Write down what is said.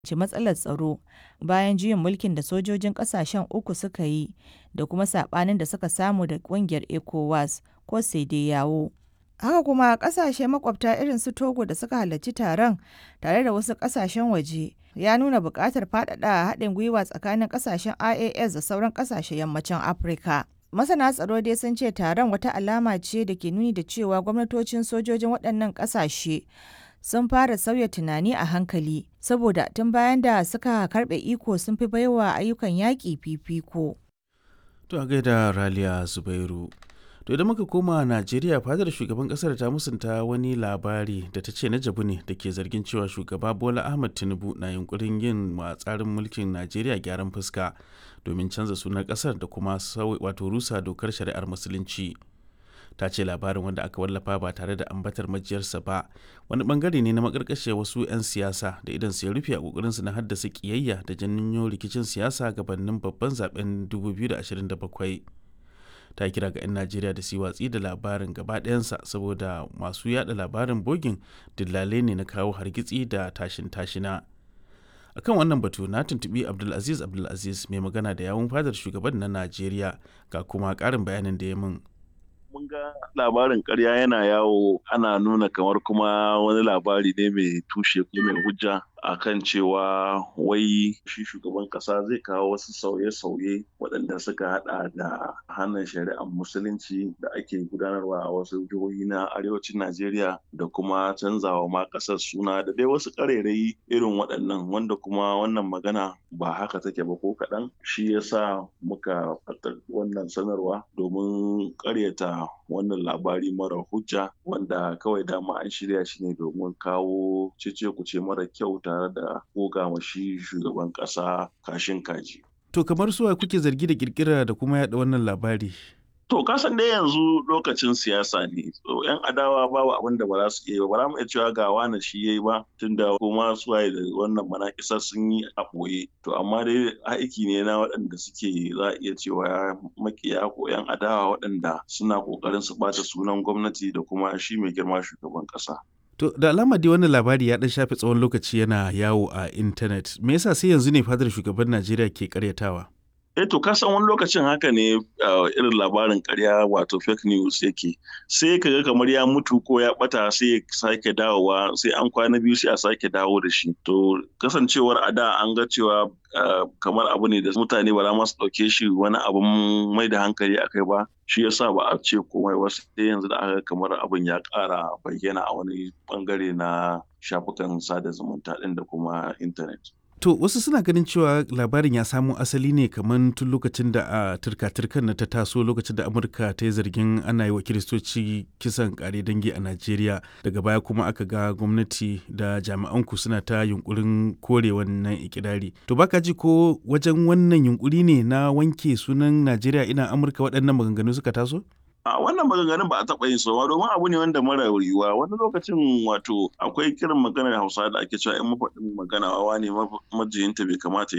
ci matsalar tsaro bayan juyin mulkin da sojojin kasashen uku suka yi da kuma sabanin da suka samu da kungiyar ecowas ko yawo haka kuma kasashe makwabta irin su togo da suka halarci taron tare da wasu kasashen waje ya nuna buƙatar faɗaɗa haɗin gwiwa tsakanin kasashen ias da sauran kasashen yammacin afirka masana tsaro dai sun ce taron wata alama ce da ke nuni da cewa gwamnatocin sojojin waɗannan ƙasashe sun fara sauya tunani a hankali saboda tun bayan da suka karɓe iko sun fi baiwa ayyukan yaƙi fifiko. To a gaida Raliya Zubairu. To idan muka koma Najeriya fadar shugaban kasar ta musunta wani labari da ta ce na jabu ne da ke zargin cewa shugaba Bola Ahmed Tinubu na yunkurin yin wa tsarin mulkin Najeriya gyaran fuska domin canza sunan kasar da kuma wato rusa dokar shari'ar musulunci. ta ce labarin wanda aka wallafa ba tare da ambatar majiyarsa ba wani bangare ne na makarkashe wasu 'yan siyasa da idan su ya rufe a kokarin su na haddasa kiyayya da janyo rikicin siyasa gabanin babban zaben 2027 ta kira ga 'yan najeriya da su watsi da labarin gaba ɗayansa saboda masu yada labarin bogin dillale ne na kawo hargitsi da tashin tashina akan wannan batu na tuntubi abdulaziz abdulaziz mai magana da yawun fadar shugaban na najeriya ga kuma ƙarin bayanin da ya min mun ga labarin karya yana yawo ana nuna kamar kuma wani labari ne mai tushe ko mai hujja akan cewa wai shi shugaban kasa zai kawo wasu sauye-sauye waɗanda suka hada da hannun shari'ar musulunci da ake gudanarwa a wasu jihohi na arewacin najeriya da kuma canzawa ma ƙasar suna da dai wasu ƙarairayi irin waɗannan wanda kuma wannan magana ba haka take ba ko kaɗan shi yasa muka fatar wannan sanarwa domin ƙaryata wannan labari mara hujja wanda kawai dama an shirya shi ne domin kawo cece kuce mara kyau tare da goga shi shugaban ƙasa kashin kaji. To kamar suwa kuke zargi da kirkira da kuma yaɗa wannan labari? To kasan dai yanzu lokacin siyasa ne. So yan adawa babu abin da ba za su iya ba. Ba za mu iya cewa ga wani shi yayi ba tunda kuma suwaye da wannan manakisa sun yi a ɓoye. To amma dai aiki ne na waɗanda suke za a iya cewa makiya ko yan adawa waɗanda suna ƙoƙarin su ɓata sunan gwamnati da kuma shi mai girma shugaban ƙasa. To da alama dai wannan labari ya ɗan shafe tsawon lokaci yana yawo a intanet. Me yasa sai yanzu ne fadar shugaban Najeriya ke karyatawa? eh to ka san wani lokacin haka ne irin labarin karya wato fake news yake sai ka ga kamar ya mutu ko ya bata sai ya sake dawowa sai an kwana biyu sai a sake dawo da shi to kasancewar a da an ga cewa kamar abu ne da mutane ba za masu ɗauke shi wani abun mai da hankali a kai ba shi yasa ba a ce komai ba sai yanzu da aka kamar abin ya ƙara bayyana a wani bangare na shafukan sada zumunta ɗin da kuma intanet. To wasu suna ganin cewa labarin ya samo asali ne kamar tun lokacin da a turka-turkan na ta taso lokacin da Amurka ta yi zargin ana yi wa Kiristoci kisan kare dangi a Najeriya daga baya kuma aka ga gwamnati da jami'an ku suna ta yunkurin kore wannan ikirari. To baka ji ko wajen wannan yunkuri ne na wanke sunan Najeriya ina Amurka waɗannan maganganu suka taso? a wannan maganganun ba a taɓa yin sowa domin abu ne wanda mara yiwuwa wani lokacin wato akwai kiran maganar hausa da ake cewa in mafaɗin magana wawa ne majiyinta bai kamata